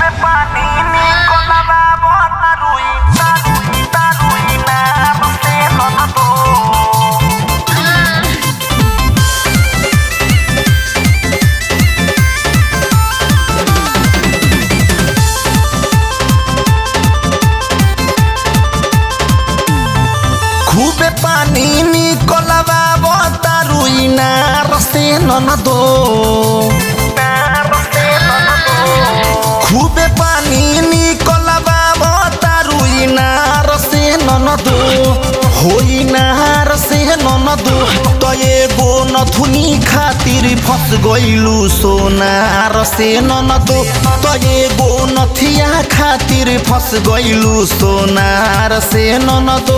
खूबे पानी निकलवा बतारुई नार से ननदो खूबे पानी निकलवा बतारुई नार से ननदो होई नार से ननदो त एगो नथुनी खातिर फस गइलु सोनार से ननदो त एगो नथिया खातिर फस गइलु सोनार से ननदो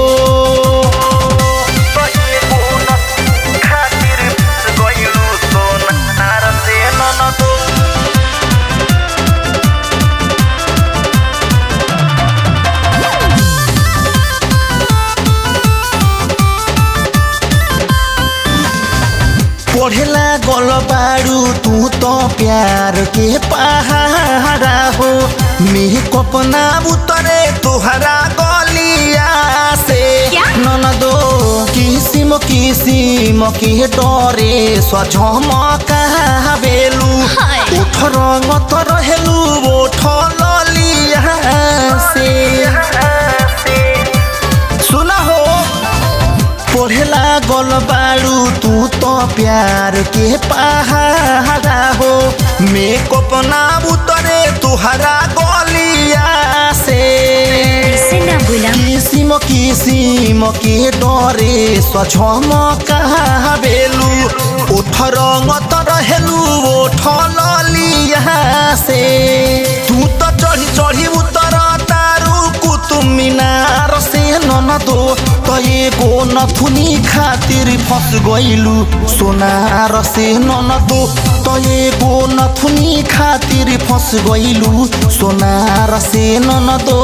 पढ़ेला गल बारू तू तो प्यार के पहाड़ा हो मेकअप ना उतरे तोहरा गलिया से क्या? ननदो किसिम किसिम के डरे सझमकाबेलु हाय। उठ रंग त रहेलु ओठ ललिया से सुना हो पढ़ेला गल बारू तू तो प्यार के पहाड़ा हो मेकअप ना उतरे तुहरा गलिया से ऐसे ना बोला किसिम किसिम के डरे सझमकाबेलु ओठ रंग त रहेलु ओठ ललिया से तू त चढ़ी चढ़ी उतर तारू कुतुब मीनार से ननदो त एगो नथुनी खातिर फस गइलु सोनार से ननदो त एगो नथुनी खातिर फस गइलु सोनार से ननदो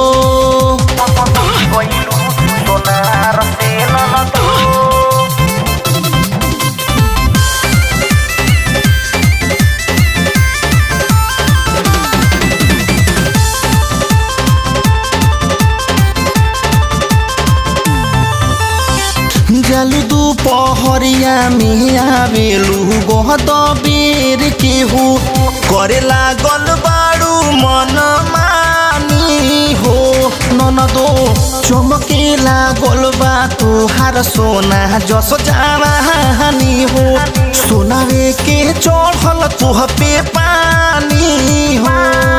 जालु दुपहरिया में आवेलु गहत बेर के हो करे लागल बारू मन मानी हो ननदो चमके लागल बा तोहार सोना जस जानी हो सोनावे के चढ़ल तुह पे पानी हो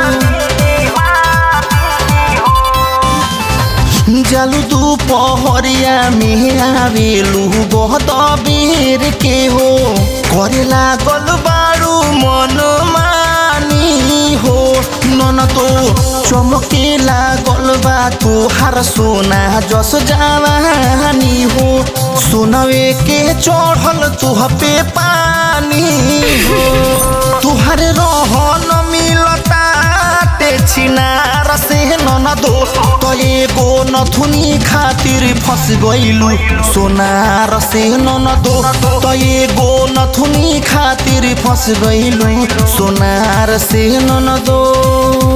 जालु दुपहरिया में आवेलु बहुत बेर के हो करे लागल बारू मन मानी हो नन तो चमके लागल बा तोहार सोना जस जानी हो सोनवे के चढ़ल तुह पे पानी हो तुहर रहन मिलता टे छिनार से ननदो त एगो नथुनी खातिर फस गइलु सोनार से ननदो त एगो नथुनी खातिर फस गइलु सोनार से ननदो